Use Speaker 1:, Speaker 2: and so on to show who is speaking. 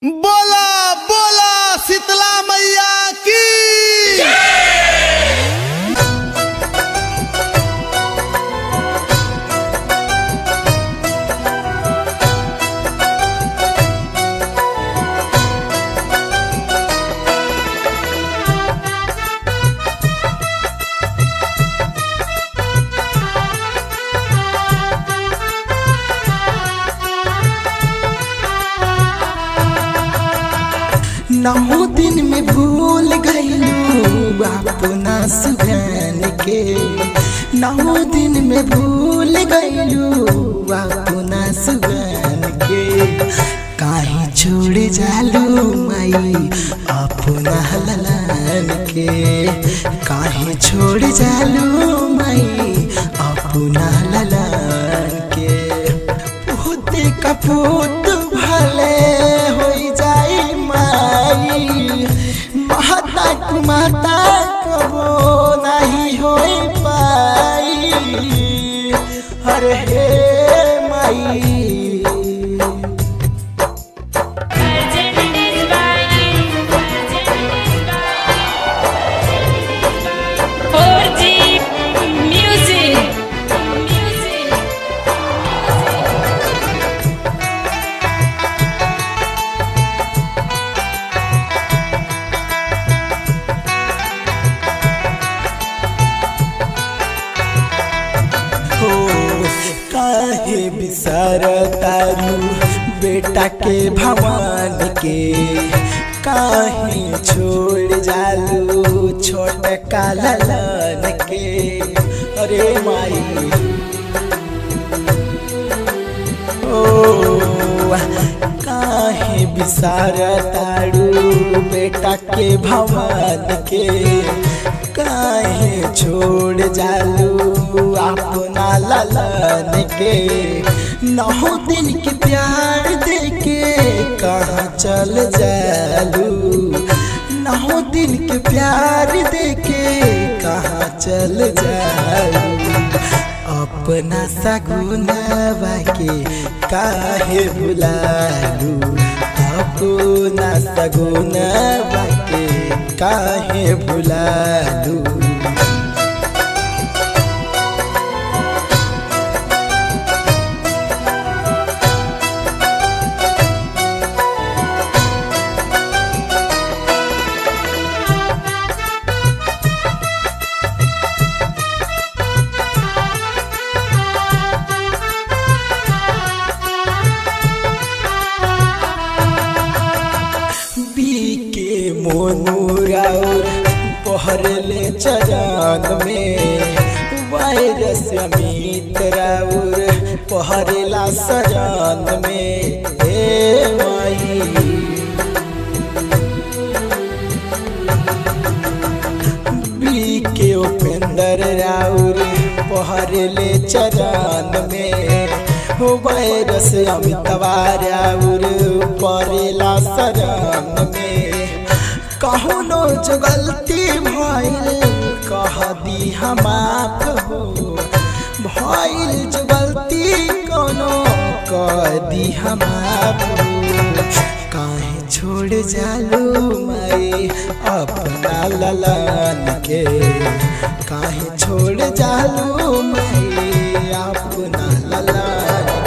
Speaker 1: बोला बोला शीतला मैया की
Speaker 2: नौ दिन में भूल गईलू अपना सुगन के नौ दिन में भूल गईलू अपना सुगन के काहे छोड़ जालू माई अपना ललन के काहे छोड़ जालू माई अपना ललन के पोते कपूत भले हो जाई माई माता तू माता कबो नहीं हो पाई अरे हे माई
Speaker 3: Music.
Speaker 2: हो काहे बिसर तारू बेटा के भगवान के काहे छोड़ जालू छोट ललन के अरे माई ओ काहे बिसार तारू बेटा के भगवान के काहे छोड़ जालू अपना ललन के नौ दिन के प्यार देके कहाँ चल जालू नौ दिन के प्यार देके कहाँ चल जालू अपना सगुनवा के काहे भुलालू अपना सगुनवा के काहे भुलालू बीके मोनूराउर पहरले चरण में वायरस अमित राउर पहरेला शरण में हे माई बीके उपेंद्र राउर पहरले चरण में हो वायरस अमितवा राउर परेला शरण में कहुनो जो गलती भइल कह दी हम आप हो भइल जो गलती कोनो कह दी हम आप हो काहे छोड़ जालू माई अपना ललन के काहे छोड़ जालू माई अपना ललन